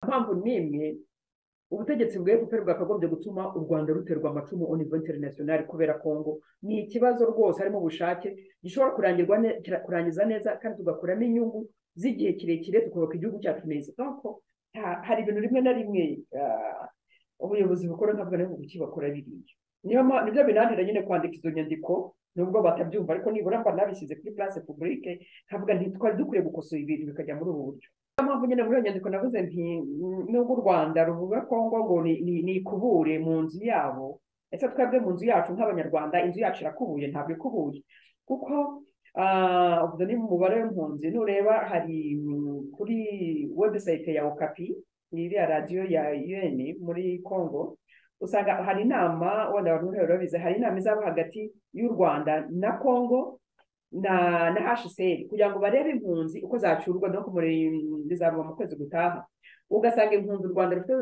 mpamvu n'imwe ubutegetsi bwa efuperi bwakagombye gutuma u rwanda ruterwa amacumu on ivo interinasiyonari kubera kongo ni ikibazo rwose harimo ubushake gishobora kurangirwa kurangiza neza kandi tugakuramo inyungu z'igihe kirekire tukubaka igihugu cyacu neza hari ibintu rimwe na rimwe ubuyobozi bukora ntabwo ari gukibakora biriya nibyo binanira nyine kwandika izo nyandiko nubwo batabyumva ariko nibura mba nabishyize kuri place publique nkavuga nti twari dukwiye gukosora ibintu bikajya muri ubu buryo niyo mpamvu nyine muri iyo nyandiko navuze nti nubwo u rwanda ruvuga kongo ngo ni ikubure mu nzu yabo ese twebwe mu nzu yacu nk'abanyarwanda inzu yacu irakubuye ntabwo ikubuye kuko ubwo ni umubare w'impunzi nureba hari kuri webusayite ya okapi iriya radiyo ya un muri congo usanga hari inama wenda abantu rero babizi hari inama izaba hagati y'u rwanda na congo na na hcr kugira ngo barebe impunzi uko zacurwa no bizaba mu kwezi gutaha ugasanga impunzi u rwanda rufite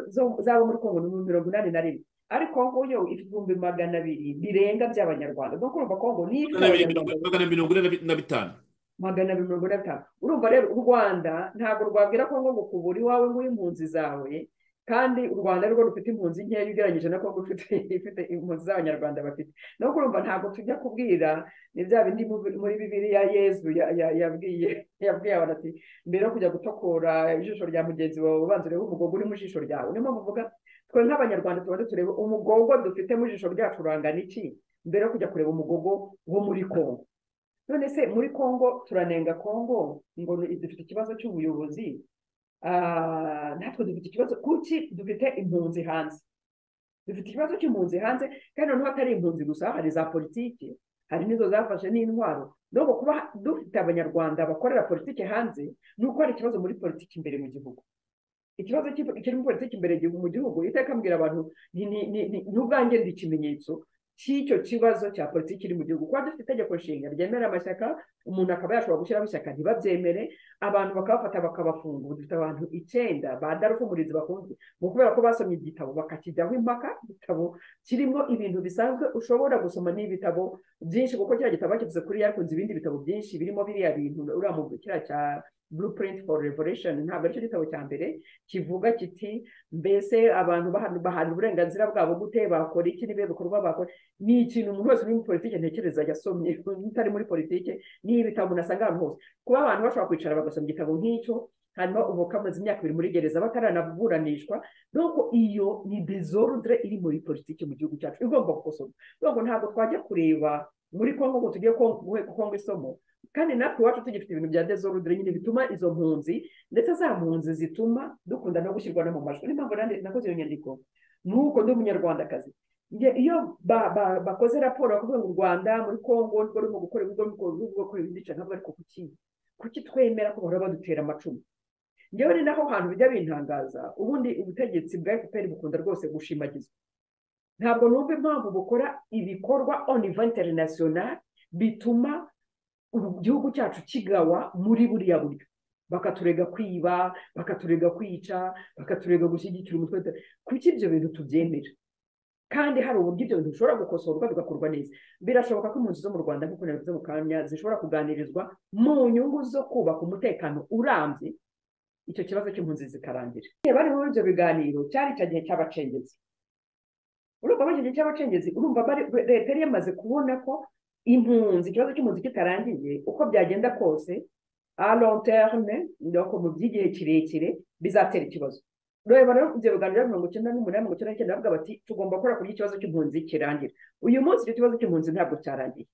zaba muri congo ni mirongo inani na rimwe ariko kongo yo ifite ibihumbi magana abiri birenga by'abanyarwanda no urumva kongo ni magana mirongo ine na bitanu magana abiri mirongo ine na bitanu urumva rero u rwanda ntabwo rwabwira kongo ngo kubura iwawe ngo impunzi zawe kandi u rwanda rwo rufite impunzi nkeya ugereranyije na kongo ifite impunzi z'abanyarwanda bafite no kurumva ntabwo tujya kubwira ni bya bindi muri bibiriya yezu yabwiye yabwiye abantu ati mbere yo kujya gutokora ijisho rya mugenzi wawe ubanza urebe umugogo uri mu jisho ryawe niyo mpamvu uvuga twe nk'abanyarwanda tubanza turebe umugogo dufite mu jisho ryacu urangana iki mbere yo kujya kureba umugogo wo muri kongo none se muri kongo turanenga kongo ngo dufite ikibazo cy'ubuyobozi natwe dufite ikibazo kuki dufite impunzi hanze dufite ikibazo cy'impunzi hanze kandi noneho atari impunzi gusa hari za politiki hari n'izo zafashe n'intwaro nubwo kuba dufite abanyarwanda bakorera politiki hanze ni uko hari ikibazo muri politiki imbere mu gihugu ikibazo kiri muri politiki imbere mu gihugu iteka mbwira abantu n'ubwange ndi ikimenyetso cy'icyo kibazo cya politiki iri mu gihugu kuba dufite itegeko nshinga ryemera amashyaka umuntu akaba yashobora gushyiraho ishyaka ntibabyemere abantu bakabafata bakabafunga ubu dufite abantu icyenda ba darufumurinzi bakunzwe ni ukubera ko basomye igitabo bakakijyaho impaka igitabo kirimo ibintu bisanzwe ushobora gusoma n'ibitabo byinshi kuko kiriya gitabo bakivuze kuri yakunze ibindi bitabo byinshi birimo biriya bintu uriya mu kiriya cya blueprint for revolution ntabwo aricyo gitabo cya mbere kivuga kiti mbese abantu bahana uburenganzira bwabo gute bakora iki n'ibihe bikorwa bakora ni ikintu umuntu wese uri muri politiki ntekereza yasomye utari muri politiki ni ibitabo umuntu asanga ahantu hose kuba abantu bashobora kwicara bagasoma igitabo nk'icyo hanyuma ubu kamaze imyaka ibiri muri gereza bataranaburanishwa nuko iyo ni desordre iri muri politiki mu gihugu cyacu igomba gukosorwa nubwo ntabwo twajya kureba muri kongo ngo tujye kongo isomo kandi natwe iwacu tugifite ibintu bya desordre nyine bituma izo mpunzi ndetse za mpunzi zituma dukunda no gushyirwa no mu majwi niyo mpamvu nakoze iyo nyandiko nuko ndi umunyarwandakazi iyo bakoze raporo bakavuga ngo u rwanda muri kongo nibwo rurimo gukora ibigo rurimo gukora ibindi ntabwo ariko kuki kuki twemera ko bahora badutera amacumu ngewe ni naho hantu bijya bintangaza ubundi ubutegetsi bwa efuperi bukunda rwose gushimagizwa ntabwo numva impamvu bukora ibikorwa on inventary national bituma igihugu cyacu kigawa muri buriya buryo bakaturega kwiba bakaturega kwica bakaturega gushyigikira umutwe kuki ibyo bintu tubyemera kandi hari uburyo ibyo bintu bishobora gukosorwa bigakorwa neza birashoboka ko impunzi zo mu rwanda nk'uko nabivuze mu kanya zishobora kuganirizwa mu nyungu zo kubaka umutekano urambye icyo kibazo cy'impunzi zikarangira bari muri ibyo biganiro cyari icyo gihe cy'abacengezi urumva muri icyo gihe cy'abacengezi urumva leta yari yamaze kubona ko impunzi ikibazo cy'impunzi kitarangiye uko byagenda kose a long terme mu by'igihe kirekire bizatera ikibazo reba rero ibyo biganiro mirongo icyenda n'umunani mirongo icyenda n'icyenda bavuga bati tugomba gukora kugira ikibazo cy'impunzi kirangira uyu munsi icyo kibazo cy'impunzi ntabwo cyarangiye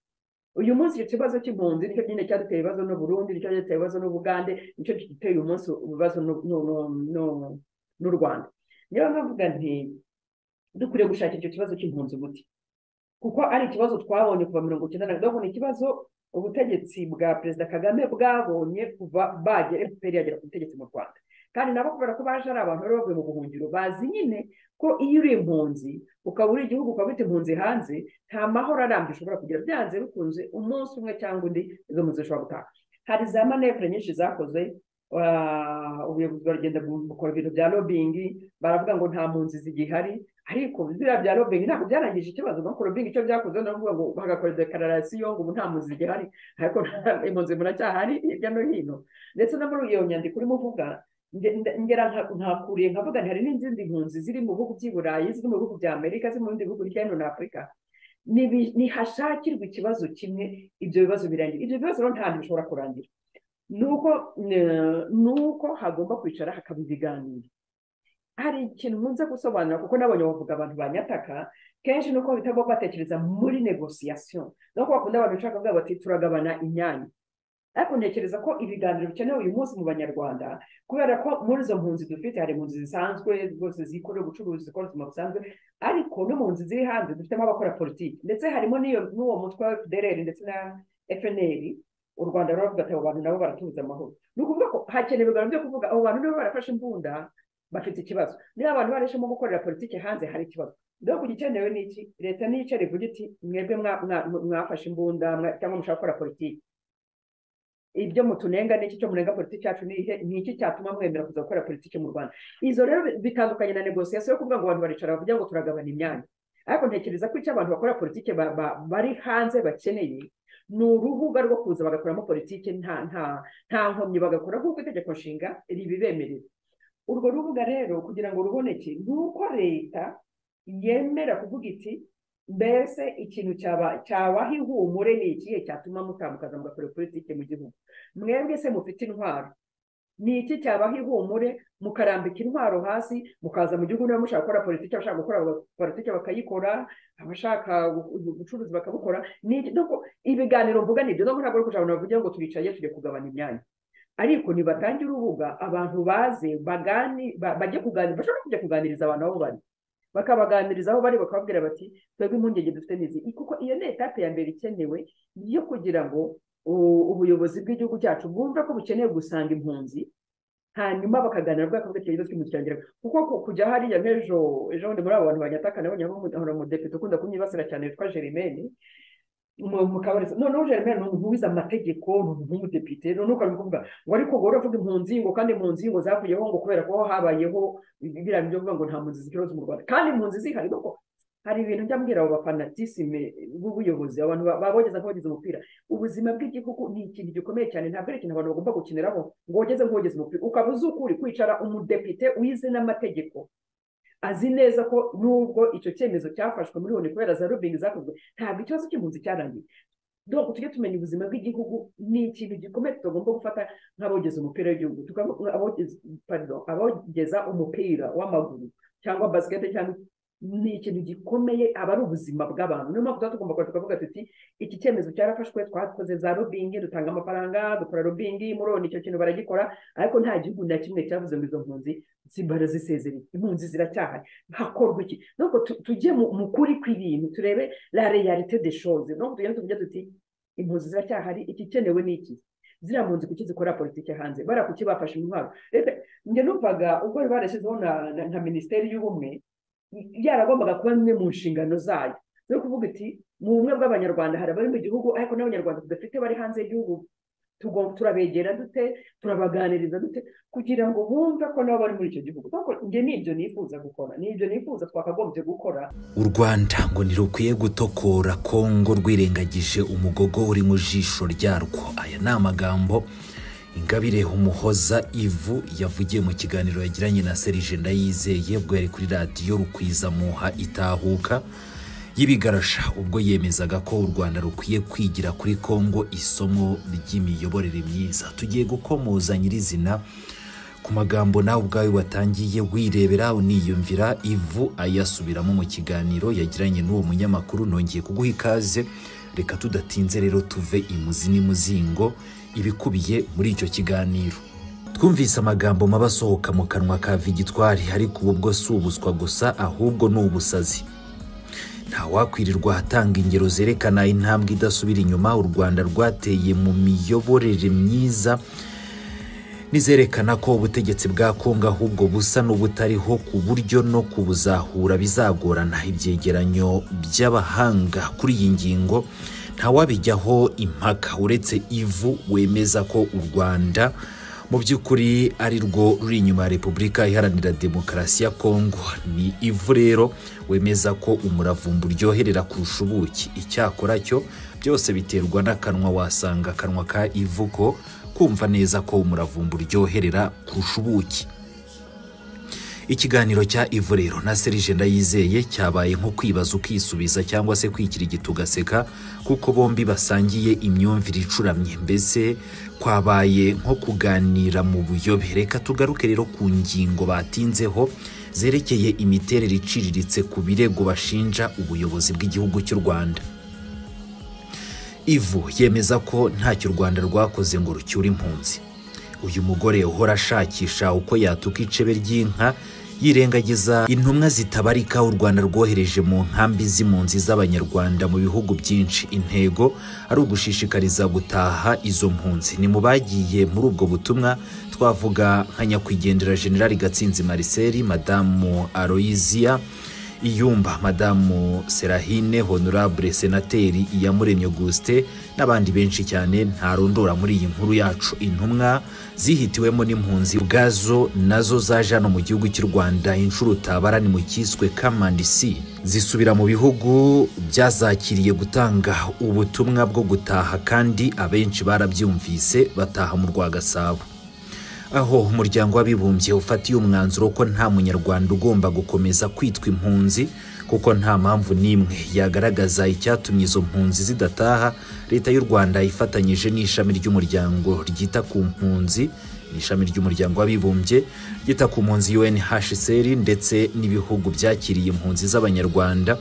uyu munsi icyo kibazo cy'impunzi nicyo nyine cyaduteye ibibazo n'uburundi nicyo cyaduteye ibibazo n'ubugande nicyo giteye uyu munsi ibibazo n'u rwanda niba navuga nti dukwiriye gushaka icyo kibazo cy'impunzi umuti kuko ari ikibazo twabonye kuva mirongo icyenda na gatatu ni ikibazo ubutegetsi bwa perezida kagame bwabonye kuva bagera efuperi yagera ku butegetsi mu rwanda kandi nabo kubera ko baje ari abantu bari bavuye mu buhungiro bazi nyine ko iyo uri impunzi ukaba uri igihugu ukaba ufite impunzi hanze nta mahoro arambye ushobora kugira byanze bikunze umunsi umwe cyangwa undi izo mpunzi zishobora gutaha hari za manevure nyinshi zakoze ubuyobozi baragenda bukora ibintu bya lobingi baravuga ngo nta mpunzi zigihari ariko biriya bya lobingi ntabwo byarangije ikibazo nuko lobingi icyo byakoze ni ukuvuga ngo bagakora dekararasiyo ngo ubu nta mpunzi zigihari ariko impunzi muracyahari hirya no hino ndetse no muri iyo nyandiko urimo uvuga nge- nge- ngera nka- nkakuriye nkavuga nti hari n'izindi mpunzi ziri mu bihugu by'i burayi ziri mu bihugu bya amerika ziri mu bindi bihugu hirya no hino afurika Nibi- nihashakirwa ikibazo kimwe ibyo bibazo birangira ibyo bibazo rero nta hantu bishobora kurangira nuko eh, nuko hagomba kwicara hakaba ibiganiro hari ikintu nkunze gusobanura kuko nabonye bavuga abantu banyataka kenshi nuko bahita bo batekereza muri negosiyasiyo nuko bakunda abantu bashaka kuvuga bati turagabana inyanya ariko ntekereza ko ibiganiro bikenewe uyu munsi mu banyarwanda kubera ko muri izo mpunzi dufite hari impunzi zisanzwe rwose zikorera ubucuruzi zikora ubuzima busanzwe ariko no mu nzu ziri hanze dufitemo abakora politiki ndetse harimo n'iyo n'uwo mutwe wa FDLR ndetse na FNL u Rwanda ruravuga ati abo bantu nabo baratubuza amahoro ni ukuvuga ko hakenewe ibiganiro byo kuvuga abo bantu nibo barafashe imbunda bafite ikibazo niba abantu barishemo gukorera politiki hanze hari ikibazo rero ku gikenewe ni iki leta niyo icare ivuga iti mwebwe mwa- mwa- mwafashe imbunda mwa- cyangwa mushaka gukora politiki ibyo mutunenga n'iki cyo munenga politiki yacu ni ihe ni iki cyatuma mwemera kuza gukora politiki mu rwanda izo rero bitandukanye na negosiyasiyo yo kuvuga ngo abantu baricara bavuga ngo turagabana imyanya ariko ntekereza ko icyo abantu bakora politiki ba- ba- bari hanze bakeneye ni urubuga rwo kuza bagakoramo politiki nta nta nta nkomyi bagakora nk'uko itegeko nshinga ribibemerera urwo rubuga rero kugira ngo ruboneke ni uko leta yemera kuvuga iti mbese ikintu cyaba cyabaha ihumure ni ikihe cyatuma mutambukaza mugakora politiki mu gihugu mwebwe se mufite intwaro ni iki cyabaha ihumure mukarambika intwaro hasi mukaza mu gihugu niba mushaka gukora politiki abashaka gukora politiki bakayikora abashaka ubucuruzi bakabukora ni iki nuko ibiganiro mvuga nibyo nubwo ntabwo ari kugira ngo bavuge ngo turicaye tujye kugabana imyanya ariko nibatange urubuga abantu baze bagani ba- bajye kuganira bashobora kujya kuganiriza abantu aho bari bakabaganiriza aho bari bakababwira bati twebwe impungenge dufite n'izi kuko iyo ni etape ya mbere ikenewe yo kugira ngo u- ubuyobozi bw'igihugu cyacu bwumve ko bukeneye gusanga impunzi hanyuma bakaganira bwakavuga ati ibibazo twimukirangiraho kuko ku- kujya hariya nk'ejo ejo bundi muri abo bantu banyataka nabonye hari umudepite ukunda kumwibasira cyane witwa Germaine mukabareza noneho Germaine ni umuntu wize amategeko ni umuntu w'umudepite noneho ukaba kuvuga ngo ariko ngo uravuga impunzi ngo kandi impunzi ngo zavuyeho ngo kubera ko habayeho biriya byo kuvuga ngo nta mpunzi zikibazo mu Rwanda kandi impunzi zihari kuko hari ibintu njya mbwira abo bafanatisime b'ubuyobozi abantu ba- babogeza nk'abagize umupira ubuzima bw'igihugu ni ikintu gikomeye cyane ntabwo ari ikintu abantu bagomba gukiniraho ngo wogeze nk'uwogeze umupira ukaba uzi ukuri kwicara umudepite wize n'amategeko azi neza ko nubwo icyo cyemezo cyafashwe muri loni kubera za rubingi zakozwe ntabwo ikibazo cy'impunzi cyarangiye donc tujye tumenya ubuzima bw'igihugu ni ikintu gikomeye tutagomba gufata nk'abogeza umupira w'igihugu tukavuga abogeza- pardon, abogeza umupira w'amaguru cyangwa basikete cyangwa ni ikintu gikomeye aba ari ubuzima bw'abantu niyo mpamvu tuba tugomba kuba tukavuga tuti iki cyemezo cyarafashwe twakoze za lobbying dutanga amafaranga dukora lobbying muroni icyo kintu baragikora ariko nta gihugu na kimwe cyavuze ngo izo mpunzi zibara zisezereye impunzi ziracyahari hakorwa iki nuko tu- tujye mu mu kuri kw'ibintu turebe la realite des choses donc tugende tuvuge tuti impunzi ziracyahari igikenewe ni iki ziriya mpunzi kuki zikora politiki hanze bara kuki bafashe intwaro Ese, njye numvaga ubwo bari barashyizeho na, na, na minisiteri y'ubumwe yaragombaga kuba imwe mu nshingano zayo no kuvuga iti mu bumwe bw'abanyarwanda hari abari mu gihugu ariko n'abanyarwanda tudafite bari hanze y'igihugu tugom- turabegera dute turabaganiriza dute kugira ngo bumve ko nabo bari muri icyo gihugu Kuko njye ni ibyo nifuza gukora ni ibyo nifuza twakagombye gukora u rwanda ngo ntirukwiye gutokora kongo rwirengagije umugogo uri mu jisho ryarwo aya ni amagambo ingabire umuhoza ivu yavugiye mu kiganiro yagiranye na serije ndayizeye ubwo yari kuri radiyo rukwizamuha itahuka y'ibigarasha ubwo yemezaga ko u rwanda rukwiye kwigira kuri kongo isomo ry'imiyoborere myiza tugiye gukomoza nyirizina ku magambo nawe ubwawe watangiye wirebera uniyumvira ivu ayasubiramo mu kiganiro yagiranye n'uwo munyamakuru nongeye kuguha ikaze reka tudatinze rero tuve imuzi n'imuzingo ibikubiye muri icyo kiganiro twumvise amagambo mabi asohoka mu kanwa ka vigitwari ariko ubu bwo si ubuswa gusa ahubwo ni ubusazi ntawakwirirwa ahatanga ingero zerekana intambwe idasubira inyuma u rwanda rwateye mu miyoborere myiza nizerekana ko ubutegetsi bwa kongo ahubwo busa n'ubutariho ku buryo no kubuzahura bizagorana ibyegeranyo by'abahanga kuri iyi ngingo ntawabijyaho impaka uretse ivu wemeza ko u rwanda mu by'ukuri ari rwo ruri inyuma ya repubulika iharanira demokarasi ya kongo ni ivu rero wemeza ko umuravumba uryoherera kurusha ubuki icyakora cyo byose biterwa n'akanwa wasanga akanwa ka ivu ko kumva neza ko umuravumba uryoherera kurusha ubuki ikiganiro cya ivu rero na serije ndayizeye cyabaye nko kwibaza ukisubiza cyangwa se kwikirigita ugaseka kuko bombi basangiye imyumvire icuramye mbese kwabaye nko kuganira mu buyobe reka tugaruke rero ku ngingo batinzeho zerekeye imiterere iciriritse ku birego bashinja ubuyobozi bw'igihugu cy'u rwanda ivu yemeza ko ntacyo u rwanda rwakoze ngo rucyure impunzi uyu mugore uhora ashakisha uko yatuka icebe ry'inka yirengagiza intumwa zitabarika u rwanda rwohereje mu nkambi z'impunzi z'abanyarwanda mu bihugu byinshi intego ari ugushishikariza gutaha izo mpunzi ni mu bagiye muri ubwo butumwa twavuga nka nyakwigendera generali gatsinzi marcel madamu aloysia iyumba madamu serahine honorable senateri iyamuremye auguste n'abandi benshi cyane ntarondora muri iyi nkuru yacu intumwa zihitiwemo n'impunzi ubwazo nazo zaje hano mu gihugu cy'u rwanda inshuro utabarani mu cyiswe kamandisi zisubira mu bihugu byazakiriye gutanga ubutumwa bwo gutaha kandi abenshi barabyumvise bataha mu rwagasabo aho umuryango w'abibumbye ufatiye umwanzuro ko nta munyarwanda ugomba gukomeza kwitwa impunzi kuko nta mpamvu n'imwe yagaragaza icyatumye izo mpunzi zidataha leta y'u rwanda ifatanyije n'ishami ry'umuryango ryita ku mpunzi ni ishami ry'umuryango w'abibumbye ryita ku mpunzi unhcr ndetse n'ibihugu byakiriye impunzi z'abanyarwanda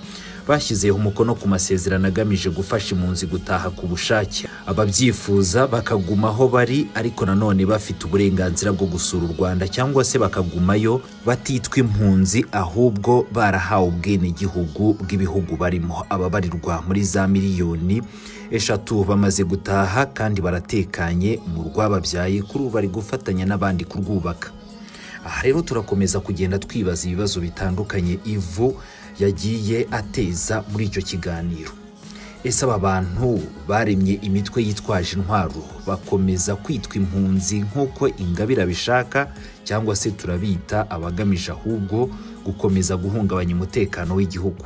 bashyizeho umukono ku masezerano agamije gufasha impunzi gutaha ku bushake ababyifuza bakaguma aho bari ariko nanone bafite uburenganzira bwo gusura u rwanda cyangwa se bakagumayo batitwa impunzi ahubwo barahawe ubwenegihugu bw'ibihugu barimo ababarirwa muri za miliyoni eshatu bamaze gutaha kandi baratekanye mu rwababyaye kuri ubu bari gufatanya n'abandi kurwubaka aha rero turakomeza kugenda twibaza ibibazo bitandukanye ivu yagiye ateza muri icyo kiganiro ese aba bantu baremye imitwe yitwaje intwaro bakomeza kwitwa impunzi nk'uko ingabire abishaka cyangwa se turabita abagamije ahubwo gukomeza guhungabanya umutekano w'igihugu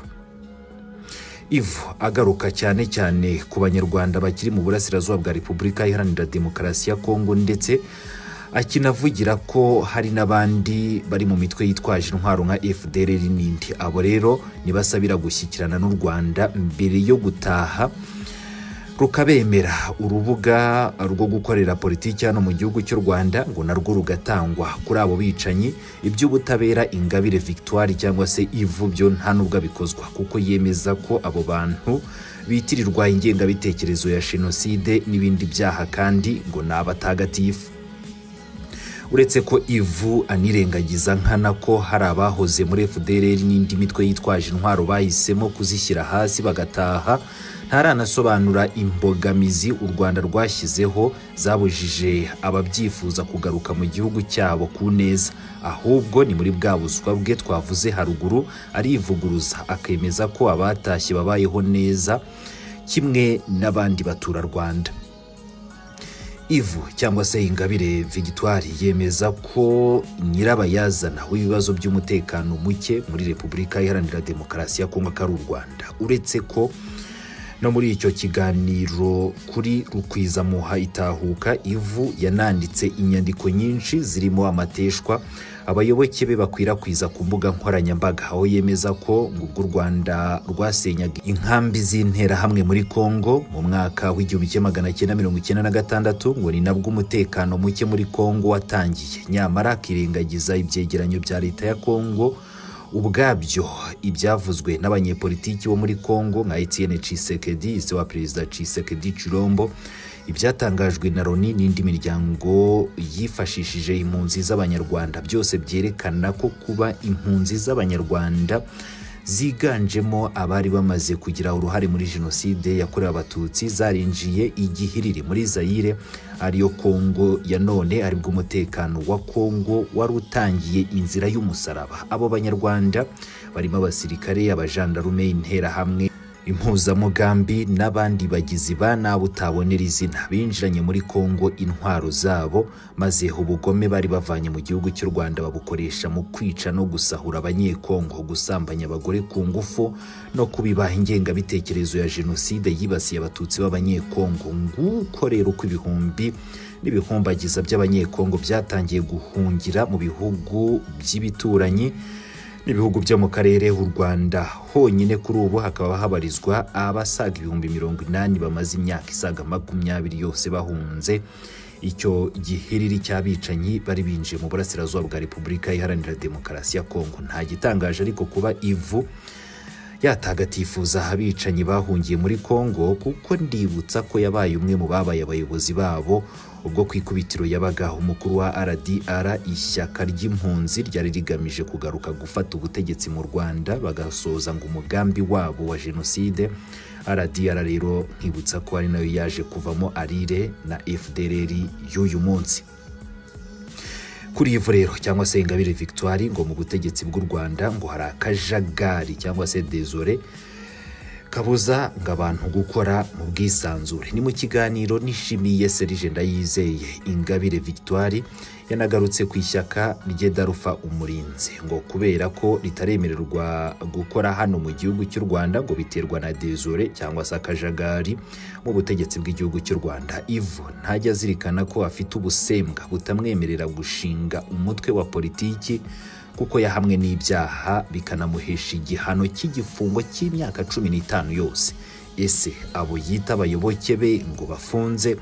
ivu agaruka cyane cyane ku banyarwanda bakiri mu burasirazuba bwa repubulika iharanira demokarasi ya kongo ndetse akinavugira ko hari n'abandi bari mu mitwe yitwaje intwaro nka fdr n'indi abo rero ntibasabira gushyikirana n'u rwanda mbere yo gutaha rukabemera urubuga rwo gukorera politiki hano mu gihugu cy'u rwanda ngo narwo rugatangwa kuri abo bicanyi iby'ubutabera ingabire victoire cyangwa se ivu byo nta n'ubwo abikozwa kuko yemeza ko abo bantu bitirirwa ingengabitekerezo ya jenoside n'ibindi byaha kandi ngo ni abatagatifu uretse ko ivu anirengagiza nkana ko hari abahoze muri fdr n'indi mitwe yitwaje intwaro bahisemo kuzishyira hasi bagataha ntaranasobanura imbogamizi u rwanda rwashyizeho zabujije ababyifuza kugaruka mu gihugu cyabo ku neza ahubwo ni muri bwa buswa bwe twavuze haruguru arivuguruza akemeza ko abatashye babayeho neza kimwe n'abandi baturarwanda ivu cyangwa se ingabire vigitwari yemeza ko nyirabayazana w'ibibazo by'umutekano muke muri repubulika iharanira demokarasi ya kongo akari u rwanda uretse ko no muri icyo kiganiro kuri rukwizamuha itahuka ivu yananditse inyandiko nyinshi zirimo amateshwa abayoboke be bakwirakwiza ku mbuga nkoranyambaga aho yemeza ko ngubwo u rwanda rwasenyaga inkambi z'interahamwe muri kongo mu mwaka w'igihumbi kimwe magana cyenda mirongo icyenda na gatandatu ngo ni nabwo umutekano muke muri kongo watangiye nyamara akirengagiza ibyegeranyo bya leta ya kongo ubwabyo ibyavuzwe n'abanyepolitiki bo muri kongo nka etienne cisekedi ise wa perezida cisekedi cirombo ibyatangajwe na loni n'indi miryango yifashishije impunzi z'abanyarwanda byose byerekana ko kuba impunzi z'abanyarwanda ziganjemo abari bamaze kugira uruhare muri jenoside yakorewe abatutsi zarinjiye igihiriri muri zayire ariyo kongo ya none aribwo umutekano wa kongo wari utangiye inzira y'umusaraba abo banyarwanda barimo abasirikare abajandarume interahamwe impuzamugambi n'abandi bagizi ba nabi utabonera izina binjiranye muri kongo intwaro zabo maze ubugome bari bavanye mu gihugu cy'u rwanda babukoresha mu kwica no gusahura abanyekongo gusambanya abagore ku ngufu no kubibaha ingengabitekerezo ya jenoside yibasiye abatutsi b'abanyekongo nguko rero uko ibihumbi n'ibihombagiza by'abanyekongo byatangiye guhungira mu bihugu by'ibituranyi n'ibihugu byo mu karere u rwanda honyine kuri ubu hakaba habarizwa abasaga ibihumbi mirongo inani bamaze imyaka isaga makumyabiri yose bahunze icyo gihiriri cy'abicanyi bari binjiye mu burasirazuba bwa repubulika iharanira demokarasi ya kongo nta gitangaje ariko kuba ivu yatagatifuza abicanyi bahungiye muri kongo kuko ndibutsa ko yabaye umwe mu babaye abayobozi babo ubwo ku ikubitiro yabaga umukuru wa rdr ishyaka ry'impunzi ryari rigamije kugaruka gufata ubutegetsi mu rwanda bagasoza ngo umugambi wabo wa jenoside rdr rero nkibutsa ko ari nayo yaje kuvamo arire na fdrr y'uyu munsi kuri ivu rero cyangwa se ingabire victoire ngo mu butegetsi bw'u rwanda ngo hari akajagari cyangwa se dezore kabuza ngo abantu gukora mu bwisanzure ni mu kiganiro nishimiye serije ndayizeye ingabire victoire yanagarutse ku ishyaka ryedarufa umurinzi ngo kubera ko ritaremererwa gukora hano mu gihugu cy'u rwanda ngo biterwa na dezore cyangwa se akajagari mu butegetsi bw'igihugu cy'u rwanda ivo ntajya azirikana ko afite ubusembwa butamwemerera gushinga umutwe wa politiki kuko yahamwe n'ibyaha bikanamuhesha igihano cy'igifungo cy'imyaka cumi n'itanu yose ese abo yita abayoboke be ngo bafunze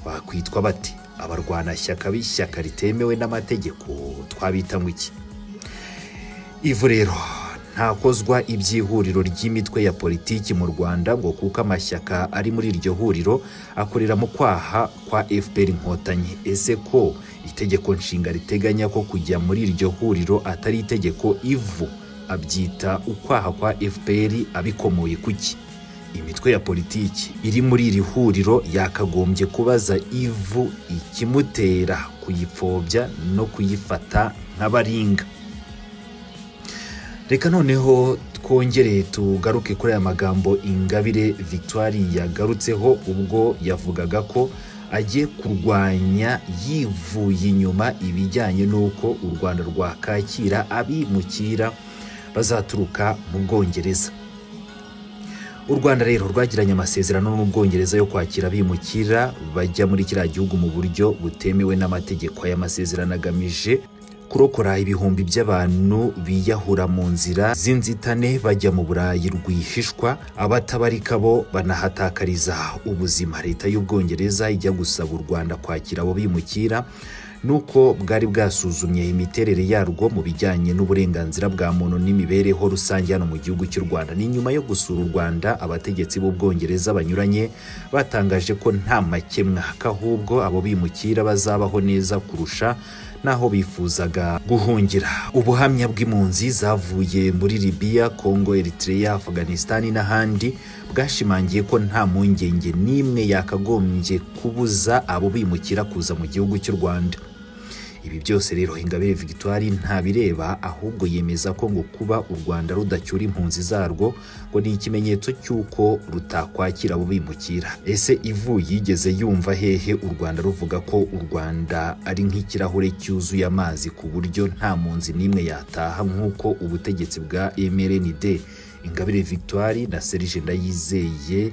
bakwitwa bati abarwanashyaka b'ishyaka ritemewe n'amategeko twabita ngo iki ivu rero ntakozwa iby'ihuriro ry'imitwe ya politiki mu rwanda ngo kuko amashyaka ari muri iryo huriro akorera mu kwaha kwa fpr inkotanyi ese ko itegeko nshinga riteganya ko kujya muri iryo huriro atari itegeko ivu abyita ukwaha kwa fpr abikomoye kuki imitwe ya politiki iri muri iri huriro yakagombye kubaza ivu ikimutera kuyipfobya no kuyifata nk'abaringa reka noneho twongere tugaruke kuri aya magambo ingabire victoire yagarutseho ubwo yavugaga ko agiye kurwanya yivuye inyuma ibijyanye n'uko u rwanda rwakakira abimukira bazaturuka mu bwongereza u rwanda rero rwagiranye amasezerano n'ubwongereza yo kwakira abimukira bajya muri kiriya gihugu mu buryo butemewe n'amategeko aya masezerano agamije kurokora ibihumbi by'abantu biyahura mu nzira z'inzitane bajya mu burayi rwihishwa abatabarika bo banahatakariza ubuzima leta y'ubwongereza ijya gusaba u rwanda kwakira abo bimukira nuko bwari bwasuzumye imiterere yarwo mu bijyanye n'uburenganzira bwa muntu n'imibereho rusange hano mu gihugu cy'u rwanda ni nyuma yo gusura u rwanda abategetsi b'ubwongereza banyuranye batangaje ko nta makemwa kahubwo abo bimukira bazabaho neza kurusha naho bifuzaga guhungira ubuhamya bw'impunzi zavuye muri libiya kongo eritrea afganisitani n'ahandi bwashimangiye ko nta mpungenge n'imwe yakagombye kubuza abo bimukira kuza mu gihugu cy'u rwanda ibi byose rero ingabire victoire ntabireba ahubwo yemeza ko ngo kuba u rwanda rudacyura impunzi zarwo ngo ni ikimenyetso cy'uko rutakwakira abo bimukira ese ivu yigeze yumva hehe u rwanda ruvuga ko u rwanda ari nk'ikirahure cyuzuye amazi ku buryo nta mpunzi n'imwe yataha nk'uko ubutegetsi bwa mrnd ingabire victoire na serije ndayizeye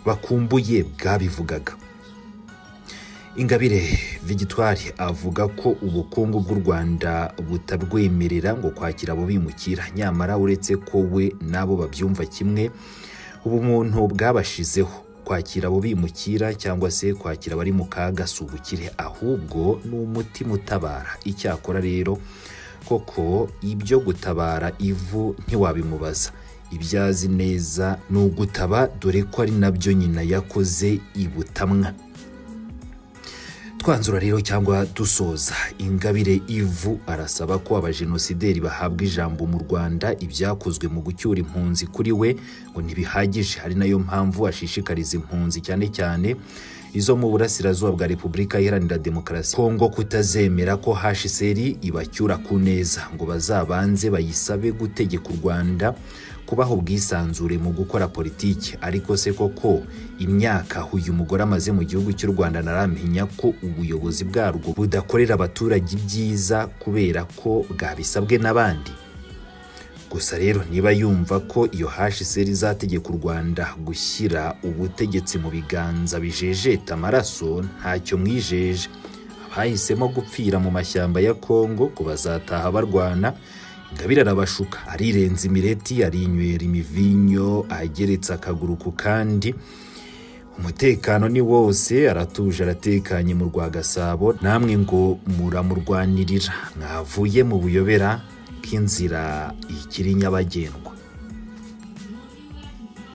bakumbuye bwabivugaga ingabire vigitwari avuga ko ubukungu bw'u rwanda butarwemerera ngo kwakira abo bimukira nyamara uretse ko we n'abo babyumva kimwe ubumuntu bwabashizeho kwakira abo bimukira cyangwa se kwakira abari mu kaga si ubukire ahubwo ni umutima utabara icyakora rero koko ibyo gutabara ivu ntiwabimubaza ibyo azi neza ni ugutaba dore ko ari nabyo nyina yakoze ibutamwa twanzura rero cyangwa dusoza ingabire ivu arasaba ko abajenosideri bahabwa ijambo mu rwanda ibyakozwe mu gucyura impunzi kuri we ngo ntibihagije ari nayo mpamvu ashishikariza impunzi cyane cyane izo mu burasirazuba bwa repubulika iharanira demokarasi kongo kutazemera ko hsr ibacyura ku neza ngo bazabanze bayisabe gutegeka u rwanda kubaha ubwisanzure mu gukora politiki ariko se koko imyaka uyu mugore amaze mu gihugu cy'u rwanda naramenya ko ubuyobozi bwarwo budakorera abaturage ibyiza kubera ko bwabisabwe n'abandi gusa rero niba yumva ko iyo hsr izategeka u rwanda gushyira ubutegetsi mu biganza bijejeta amaraso ntacyo mwijeje abahisemo gupfira mu mashyamba ya kongo ngo bazataha barwana ingabire arabashuka arirenza imireti arinywera imivinyo ageretse akaguru ku kandi umutekano ni wose aratuje aratekanye mu rwa gasabo namwe ngo muramurwanirira mwavuye mu buyobera bw'inzira ikiri nyabagendwa